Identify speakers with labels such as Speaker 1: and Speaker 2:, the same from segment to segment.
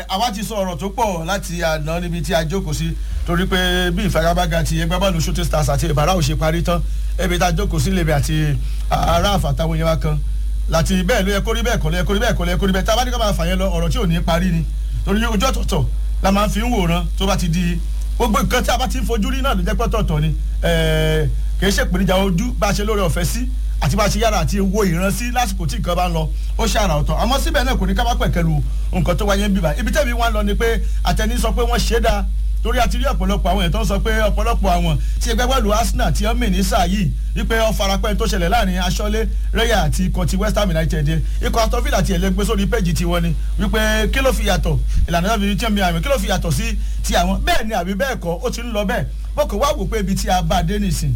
Speaker 1: àwa ti sọ ọ̀rọ̀ tó pọ̀ láti àná níbi tí a jókòó sí torí pé bí ìfagagbága ti ẹgbẹ́ bọ́ọ̀lù shooting stars àti ìbára ò ṣe parí tán ebi tá a jókòó sí lèmi àti ará àfàtàwọn yẹn wá kan láti bẹ́ẹ̀ ló yẹ kórí bẹ́ẹ̀ kọ́ ló yẹ kórí bẹ́ẹ̀ kọ́ ló yẹ kórí bẹ́ẹ̀ tá a bá ní ká máa fà yẹn lọ ọ̀rọ̀ tí ò ní parí ni torí ojú ọ̀tọ̀ọ̀tọ̀ la máa fi ń wòran tó bá ti di gbogbo nǹkan tí a bá ti ń fojú rí náà ló jẹ́ pọ́tọ̀ọ̀tọ̀ ni kì í ṣèpèníjà ojú bá a ṣe lórí ọ̀fẹ́ sí àti bá a ṣe yára àti wo ìrántí lásìkò tí nǹkan bá ń lọ ó ṣàrà ọ̀tọ̀ àmọ́ síbẹ̀ náà kò ní ká má pẹ̀kẹ́lu nǹkan tó wáyé ń bíbá ibi tẹ́mi wá lọ ni pé àtẹni sọ pé wọ́n ṣe é dáa torí àti rí ọ̀pọ̀lọpọ̀ àwọn èèyàn tó ń sọ pé ọ̀pọ̀lọpọ̀ àwọn tí ẹgbẹ́ pẹ̀lú Arsenal tí wọ́n mì ní sáà yìí wípé ó farapẹ́ tó ṣẹlẹ̀ láàrin aṣọ́lé rẹ́yà àti ikọ̀ ti West Ham United ikọ̀ Aston Villa ti ẹ̀lẹ́gbẹ́ sórí péjì tiwọn ni wípé kí ló fi yàtọ̀ ìlànà náà fi tí mi àmì kí ló fi yàtọ̀ sí ti àwọn bẹ́ẹ̀ ni àbí bẹ́ẹ̀ kọ́ ó ti ń lọ bẹ́ẹ̀ bọ́kọ̀ wá wò pé ibi tí a bá dé nìsín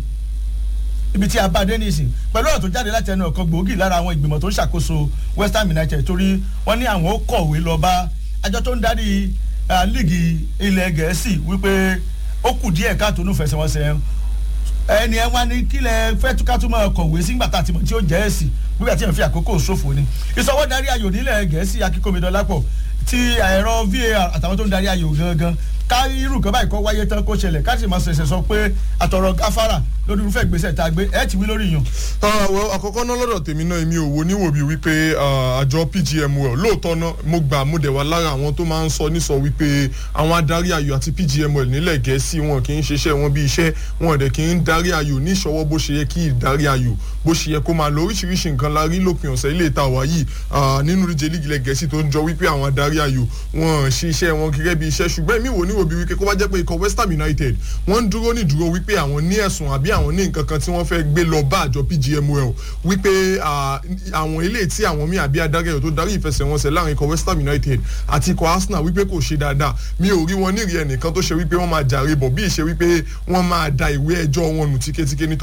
Speaker 1: ibi tí a bá dé nìsín pẹ̀lú ọ̀rọ̀ tó jáde láti ẹnu ọ̀kan gbòógì lára àwọn ìgbìmọ̀ tó ń ṣàkóso West Ham United torí wọ́n ní àwọn ó kọ̀wé lọ bá àjọ tó ń darí líìgì ilẹ̀ gẹ̀ẹ́sì wípé ó kù díẹ̀ káàtó ní fẹsẹ̀wọnsẹ̀ ẹni ẹ wá ní kílẹ̀ fẹ́ túká tó máa kọ̀wé sígbà tá a ti mọ̀ tí ó jẹ́ ẹ̀sì nígbà tí ẹ̀ fi àkókò ṣòfò ni ìsọwọ́ darí ayò nílẹ̀ gẹ̀ẹ́sì akíkómidọ́lápọ̀ ti ẹ̀rọ VAR àtàwọn tó ń darí ayò gangan ká irú kan báyìí kọ́ wáyé tán kó ṣẹlẹ̀ ká sì máa ṣẹ̀ṣẹ̀ sọ pé àtọ̀rọ̀ gáfárà lórí irúfẹ́ ìgbésẹ̀ tá a gbé ẹ̀ ti wí lórí yàn.
Speaker 2: àkọ́kọ́ náà lọ́dọ̀ tèmi náà èmi ò wo níwò bíi wípé àjọ PGMOL lóòótọ́ náà mo gbà mo dẹ̀ wá lára àwọn tó máa ń sọ nísọ wípé àwọn adarí ayò àti PGMOL nílẹ̀ gẹ̀ẹ́sì wọn kì í ṣiṣẹ́ wọn bí iṣẹ́ wọn dẹ̀ kì í darí ayò ní ìṣọwọ́ bó ṣe yẹ kí ìdarí ayò bó ṣe yẹ kó máa lọ oríṣiríṣi nǹkan la rí lópin ọ̀sẹ̀ ilé ìta wá yìí nínú ìdíje líìgì ilẹ̀ gẹ̀ẹ́sì tó ń jọ wípé àwọn adarí ayò wọn ṣe iṣẹ́ wọn gẹ́gẹ́ bí iṣẹ́ ṣùgbọ́n èmi wò níwò bí wípé kó bá jẹ́ pé ikọ̀ West Ham United wọ́n ń dúró ní ìdúró wípé àwọn ní ẹ̀sùn àbí àwọn ní nǹkan kan tí wọ́n fẹ́ gbé lọ bá àjọ PGMOL wípé àwọn ilé tí àwọn míì àbí adarí ayò tó darí ìfẹsẹ̀wọnsẹ̀ láàrin ikọ̀ West Ham United àti ikọ̀ Arsenal wípé kò ṣe dáadáa mi ò rí wọn nírìí ẹnìkan tó ṣe wípé wọ́n máa jàre bọ̀ bí ìṣe wípé wọ́n máa da ìwé ẹjọ́ wọn nù tíketíke nítorí